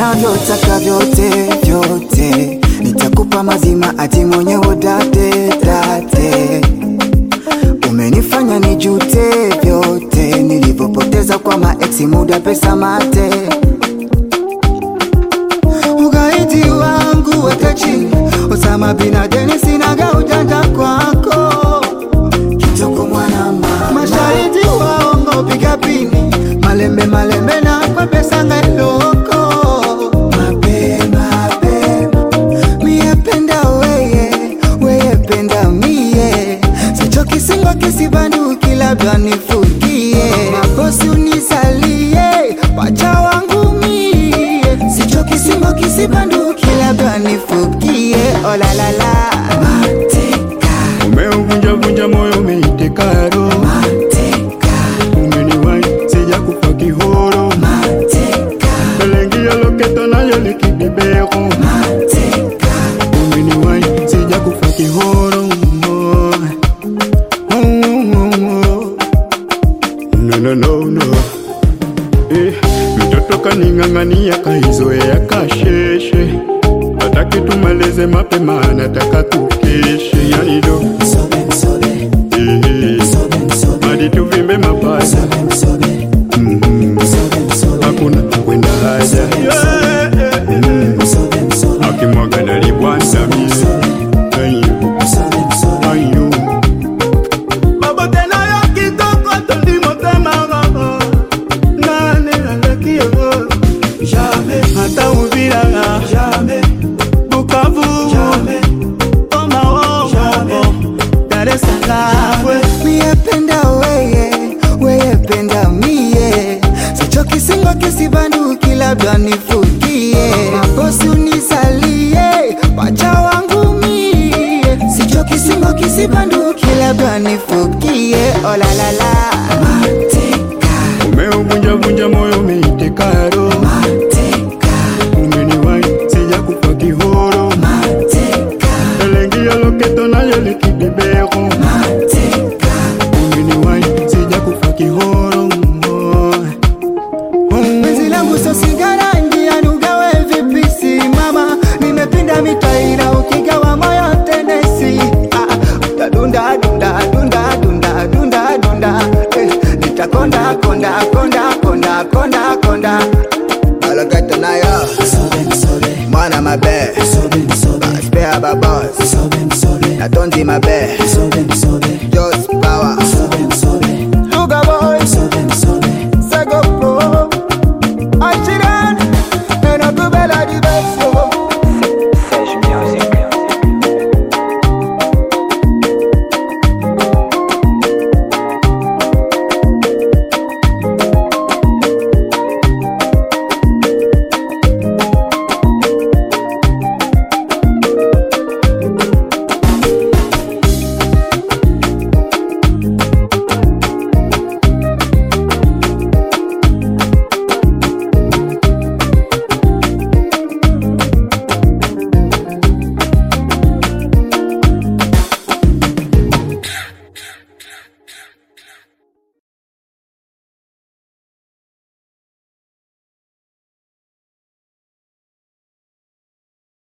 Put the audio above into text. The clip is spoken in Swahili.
unavyotaka vyote vyote, nitakupa mazima ati mwenyewe date date. Umenifanya nijute vyote nilivyopoteza kwa maeksi, muda, pesa, mate. Ugaidi wangu weka chini, Osama bin Laden, sinaga ujanja kwako kitoko mwanama, mashahidi waongo piga pini, malembe malembe na kwa pesa ngailoko mape mape, mie penda weye weye penda mie, sichoki singo kisibanduki, labda nifukie mabosi unisalie wacha wangu mie, sichoki singo kisibanduki, labda nifukie olalala mateka Umeuvunjavunja moyo umeiteka roho, mateka umeniwai sija kufa kihoro, mateka belengia loketo nayo likibibero, mateka umeniwai sija kufa kihoro. Oh, oh, oh, oh. No, no, no, no. Eh, mtoto kaning'ang'ania kaizoea kasheshe, hataki tumalize mapema, anataka tukeshe, yani do msobe msobe eh, msobe msobe hadi tuvimbe mapaja msobe msobe Mhm. msobe msobe hakuna kwenda haja Yeah, yeah, yeah. msobe msobe akimwaga nalibwansamie msobe msobe ayo babo tena yo kitoko tondi motema nane aleki yo jamais ata uvira jamais bukavu jamais omao dar es salaam mie penda weye weye penda mie sichoki singo kisibanduki labda nifukie mabosi unisalie wacha wangu mie sichoki singo kisibanduki labda nifukie olalala mateka umeuvunjavunja moyo umeiteka roho mateka umeniwai sija kufa kihoro mateka elengia loketo nayo likibibero mateka umeniwai sija kufa kihoro Penzi langu so sigara njiani ugawe vipi simama Nimepinda mitaira ukigawa moyo tenesi ah, Utadunda dunda dunda dunda dunda dunda eh, Nitakonda konda konda konda konda konda Alakata nayo Mwana mabe Spare babos Natondi mabe